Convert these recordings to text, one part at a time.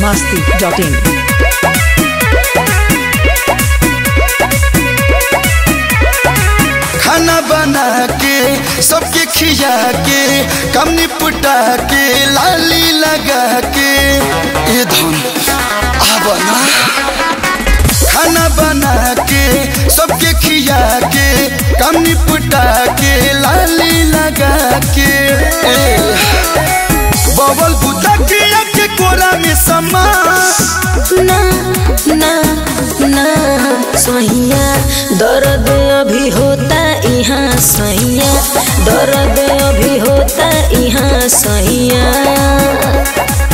masti.in. खाना बना के सबके खिया के कम निपटा के लाली लगा के ये धन आब ना खाना बना के सबके खिया के कम निपटा के लाली लगा के ए, बबल बुता के के कोरा में समा ना ना ना सैया दर्द अभी होता यहाँ सैया दर्द अभी होता यहाँ सैया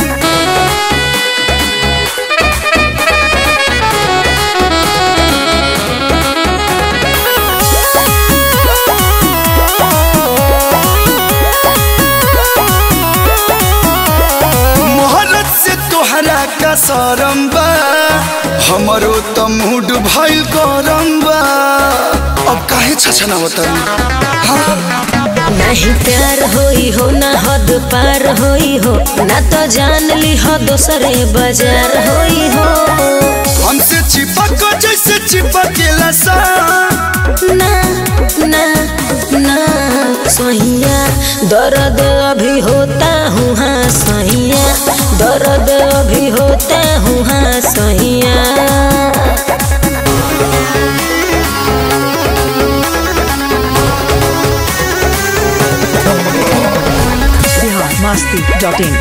मोहरत से तोहरा का सरम बा हमरो त मूड भइल गरम बा अब काहे छछना होता नहीं प्यार होई हो ना हद पार होई हो ना तो जान ली हो दोसरे बाजार होई हो हमसे चिपक जैसे चिपकेला सा ना ना ना सैया दर्द अभी होता हूँ हाँ सैया दर्द अभी होता हूँ हाँ सैया Bihar masti.in.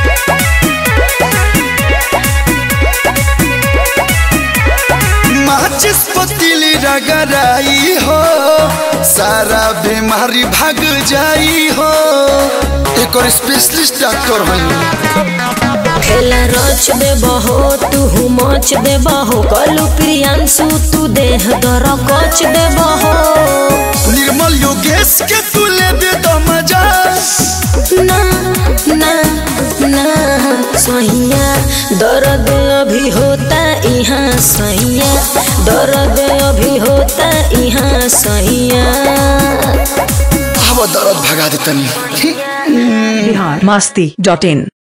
माचिस पतीली रगड़ाई हो सारा बीमारी भाग जाई हो एक और स्पेशलिस्ट डॉक्टर हई खेला रच दे बहो तू मच दे बहो कलू प्रियांशु तू देह दर कच दे बहो निर्मल योगेश के तू ले दे दो मजा ना ना ना सैया दर्द अभी होता यहाँ सैया दर्द अभी होता यहाँ सैया अब दर्द भगा दे तनी Bihar masti.in.